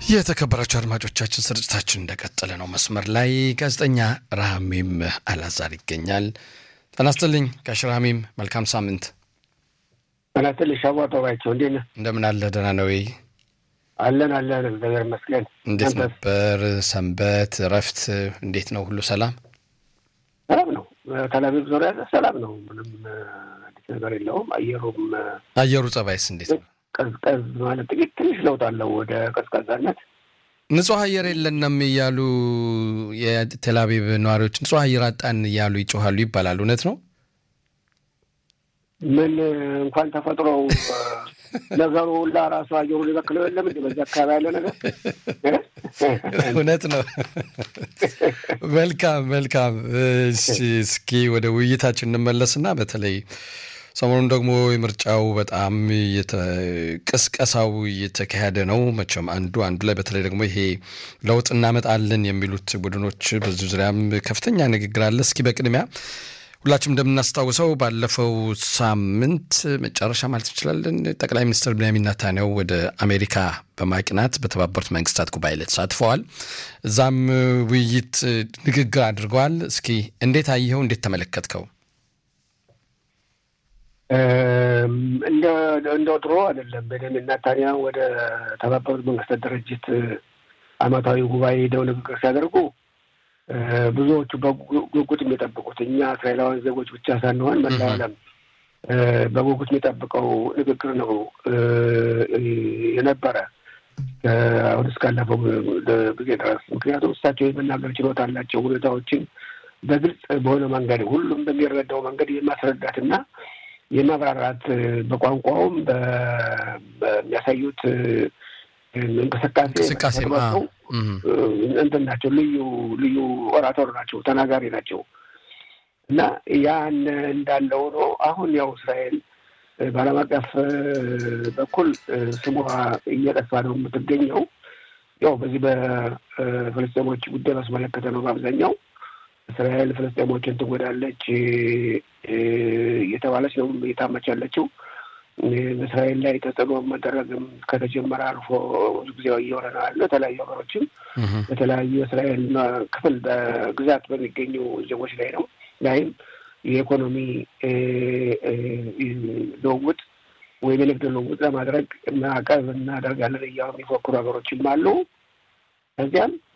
የተከበራቸው አድማጮቻችን ስርጭታችን እንደቀጠለ ነው። መስመር ላይ ጋዜጠኛ ረሃሚም አላዛር ይገኛል። ጤና ይስጥልኝ ጋሽ ረሃሚም፣ መልካም ሳምንት። ጤና ይስጥልኝ ሻዋ ጠባቸው፣ እንዴት ነህ? እንደምን አለ? ደህና ነው ወይ? አለን አለን፣ እግዚአብሔር ይመስገን። እንዴት ነበር ሰንበት? እረፍት እንዴት ነው? ሁሉ ሰላም ሰላም ነው። ተላቪቭ ዙሪያ ሰላም ነው። ምንም አዲስ ነገር የለውም። አየሩም አየሩ ጸባይስ እንዴት ነው? ቀዝቀዝ ማለት ጥቂት ትንሽ ለውጥ አለው ወደ ቀዝቃዛነት። ንጹህ አየር የለንም እያሉ የቴልአቪቭ ነዋሪዎች ንጹህ አየር አጣን እያሉ ይጮኋሉ ይባላል። እውነት ነው? ምን እንኳን ተፈጥሮው ነገሩ ሁላ ራሱ አየሩ ሊበክለው የለም እንዲ በዚህ አካባቢ ያለ ነገር እውነት ነው። መልካም መልካም። እስኪ ወደ ውይይታችን እንመለስና በተለይ ሰሞኑን ደግሞ የምርጫው በጣም ቅስቀሳው እየተካሄደ ነው። መቼም አንዱ አንዱ ላይ በተለይ ደግሞ ይሄ ለውጥ እናመጣለን የሚሉት ቡድኖች በዚህ ዙሪያም ከፍተኛ ንግግር አለ። እስኪ በቅድሚያ ሁላችንም እንደምናስታውሰው ባለፈው ሳምንት መጨረሻ ማለት እንችላለን ጠቅላይ ሚኒስትር ብንያሚን ኔታንያሁ ወደ አሜሪካ በማቅናት በተባበሩት መንግስታት ጉባኤ ላይ ተሳትፈዋል። እዛም ውይይት ንግግር አድርገዋል። እስኪ እንዴት አየኸው? እንዴት ተመለከትከው? እንደ ድሮ አይደለም። ቤንያሚን ኔታንያሁ ወደ ተባበሩት መንግስታት ድርጅት ዓመታዊ ጉባኤ ሄደው ንግግር ሲያደርጉ ብዙዎቹ በጉጉት የሚጠብቁት እኛ እስራኤላውያን ዜጎች ብቻ ሳንሆን መላው ዓለም በጉጉት የሚጠብቀው ንግግር ነው የነበረ አሁን እስካለፈው ጊዜ ድረስ። ምክንያቱም እሳቸው የመናገር ችሎታ አላቸው። ሁኔታዎችን በግልጽ በሆነ መንገድ ሁሉም በሚረዳው መንገድ የማስረዳትና የማብራራት በቋንቋውም በሚያሳዩት እንቅስቃሴ እንቅስቃሴ እንትን ናቸው። ልዩ ልዩ ኦራቶር ናቸው፣ ተናጋሪ ናቸው እና ያን እንዳለ ሆኖ አሁን ያው እስራኤል በዓለም አቀፍ በኩል ስሟ እየጠፋ ነው የምትገኘው። ያው በዚህ በፍልስጤሞች ጉዳይ ባስመለከተ ነው በአብዛኛው እስራኤል ፍልስጤሞችን ትጎዳለች እየተባለች ነው እየታመች ያለችው። በእስራኤል ላይ ተጽዕኖ መደረግም ከተጀመረ አልፎ ብዙ ጊዜ እየሆነ ነው ያለው። የተለያዩ ሀገሮችም በተለያዩ የእስራኤል ክፍል በግዛት በሚገኙ ዜጎች ላይ ነው ላይም የኢኮኖሚ ልውውጥ ወይም የንግድ ልውውጥ ለማድረግ ማዕቀብ እናደርጋለን እያሉ የሚፎክሩ ሀገሮችም አሉ። ከዚያም